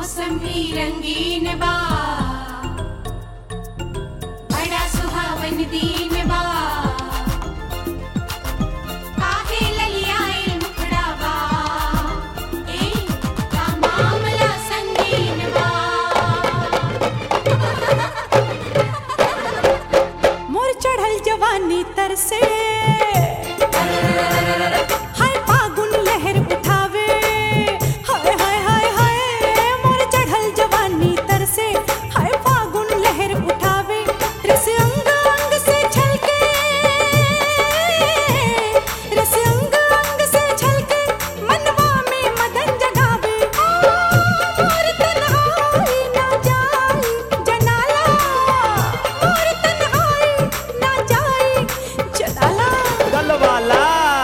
मौसम भी रंगीन बा बड़ा सुहावन दिन बा काहे ललियाए मुखड़ा बा ए का मामला संगीन बा मोर चढ़ल जवानी तर से हाय फागुन लहर उठावे हाय हाय हाय हाय मोर चढ़ल जवानी तर से हाय फागुन लहर उठावे रस अंग अंग से छलके रस अंग अंग से छलके मनवा में मदन जगावे मोर तन्हाई ना जाई जनाला मोर तन्हाई ना जाई जनाला डलवाला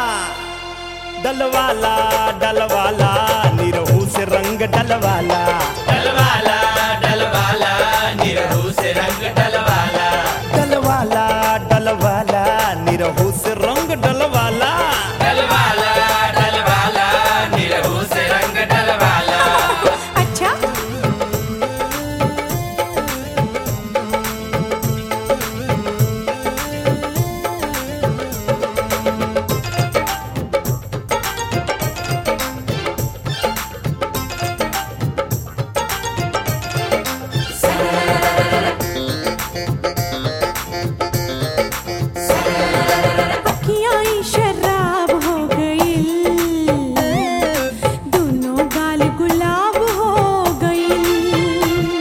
डलवाला डलवाला निरहू से रंग डलवाला डलवाला डलवाला निरहू से रंग डलवाला डलवाला डलवाला निरहू से रंग डलवाला डलवाला डलवाला निरहू से रंग डलवाला अच्छा अखियाँ ही शराब हो गई दोनों गाल गुलाब हो गई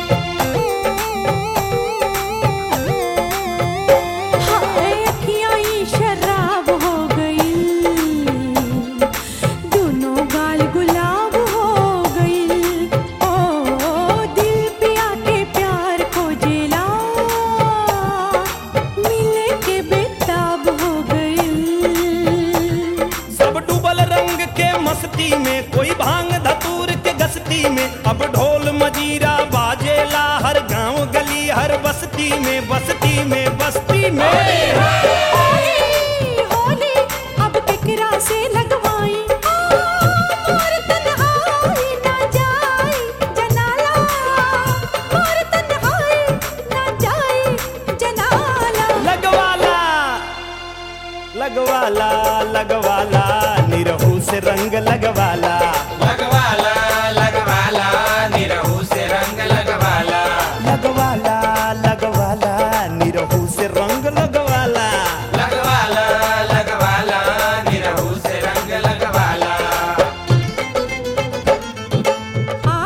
हाय अखियाँ ही शराब हो गई दोनों गाल गुलाब हो गई ओ दिल पिया के प्यार को जेला मिले के बेताब हो गई सब डूबल रंग के मस्ती में कोई भांग धतूर के गस्ती में अब ढोल मजीरा बाजेला हर गांव गली हर बस्ती में बस्ती में बस्ती में होली होली अब केकरा से लगवाई मोर तन्हाई ना जाई जनाला मोर तन्हाई ना जाई जनाला लगवाला लगवाला लगवाला निरहू से रंग लगवाला लगवाला लगवाला निरहू से रंग लगवाला लगवाला लगवाला निरहू से रंग लगवाला लगवाला लगवाला निरहू से रंग लगवाला आ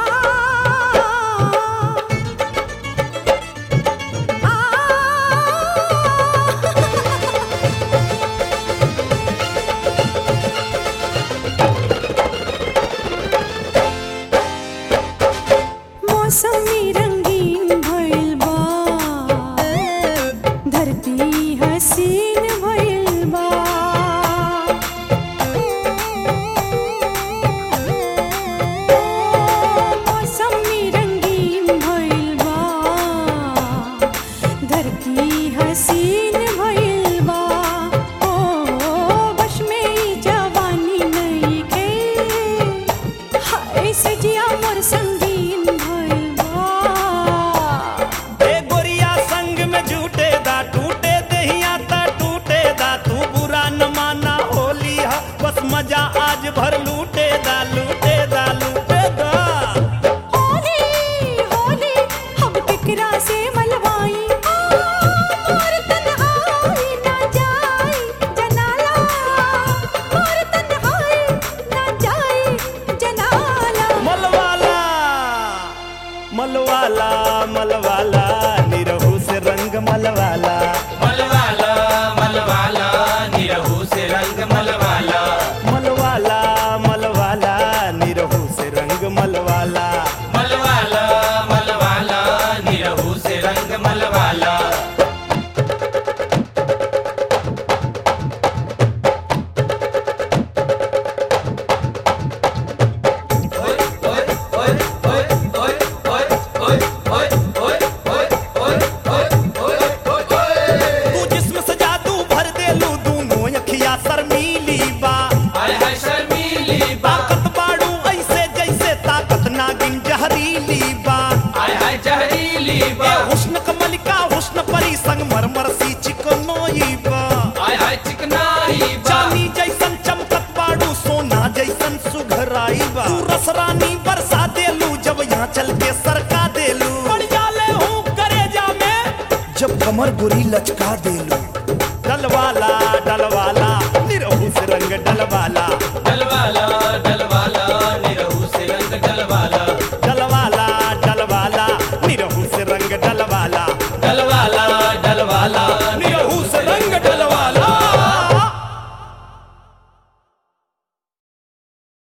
मौसमी रंगीन भइल बा धरती हसीन भइल बा मौसमी रंगीन भइल बा धरती हसीन भइल बा ओ बश में ई जवानी नइखे हाय सजिया मोर संगीन भइल बा ए गोरिया संग में झूठे दा टूटे दहिया ता टूटे दा तू बुरा न माना होली हा बस मजा आज भर लूटे दा लूटे दा लूटे दा होली होली हम केकरा से मलवाई मोर तन्हाई ना जाई जनाला मोर तन्हाई ना जाई जनाला मलवाला मलवाला मलवाला निरहू से रंग मलवाला मलवाला मलवाला निरहू से रंग मलवाला मलवाला हंसी चिकनोई बा आय हाय चिकनाई बा चांदी जैसन चमकत बाड़ू सोना जैसन सुघराई बा तू रसरानी बरसा देलू जब यहाँ चल के सरका देलू पड़ जाले हूँ करेजा में जब कमर गोरी लचका देलू डलवाला डलवाला निरहू से रंग डलवाला डलवाला